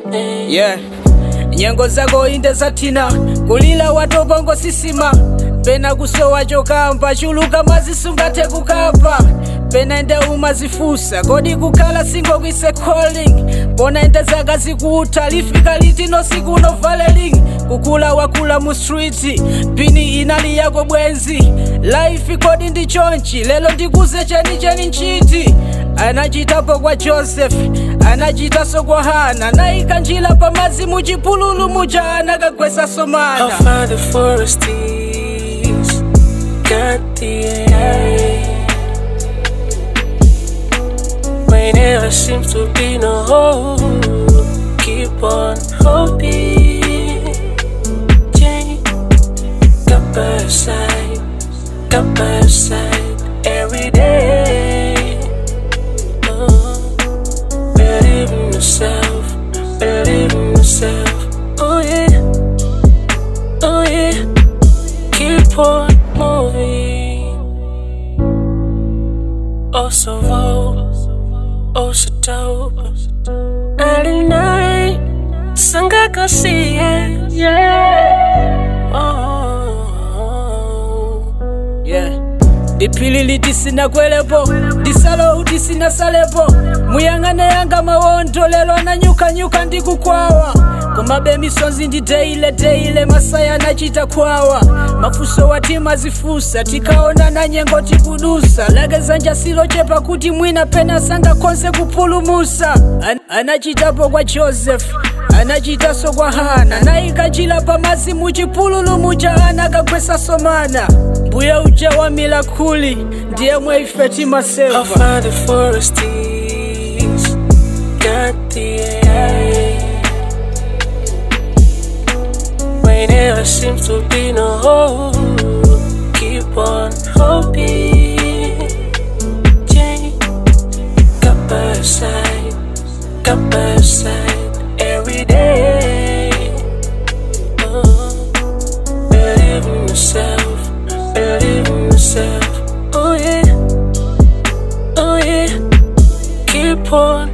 yeah nyengo zako inde zathina kulila watobongo sisima pena kusowa chokamba chuluka mazisungathe kukapa pena ende umazifusa kodi kukhala singo kwise calling bona ende zaka zikutha lifika litino siku no valeling kukula wakula mu street pini inali yako bwenzi life kodi ndi chonchi lelo ndikuze cheni cheni nchiti anachitapo kwa joseph anachitaso kwa hana naika njila pamazi muchipululu muja anakagwesa How somana far the forest is, got the air. When there seems to be no hope, keep on hoping. Change, got by your side, got by your side every day. Oh, believe in yourself, believe in yourself. Oh yeah. Oh yeah, keep on moving. Oh so vogue, oh so dope. Nighty night, sangaka see it, yeah. Oh, yeah. dipilili tisinakwelepo disalo tisinasalepo muyang'ane yanga mawondo lelo ananyukanyuka ndikukwawa komabe misonzi ndi teile teile masaya anachita khwawa mafuso watima zifusa tikaona na nyengo tikudusa legeza silochepa kuti mwina pena sangakhonse kupulumusa An anachitapo kwa joseph anachitaso kwa hana naikachila pamazi muchipululu muja anakagwesa somana mbuya uja wa milakuli ndiye mwe ife how timaseva far the forest is, got the air. When there seems to be no hope, keep on hoping. Change, got by your side, got by your side every day. Oh, believe in yourself, believe in yourself. Oh yeah, oh yeah, keep on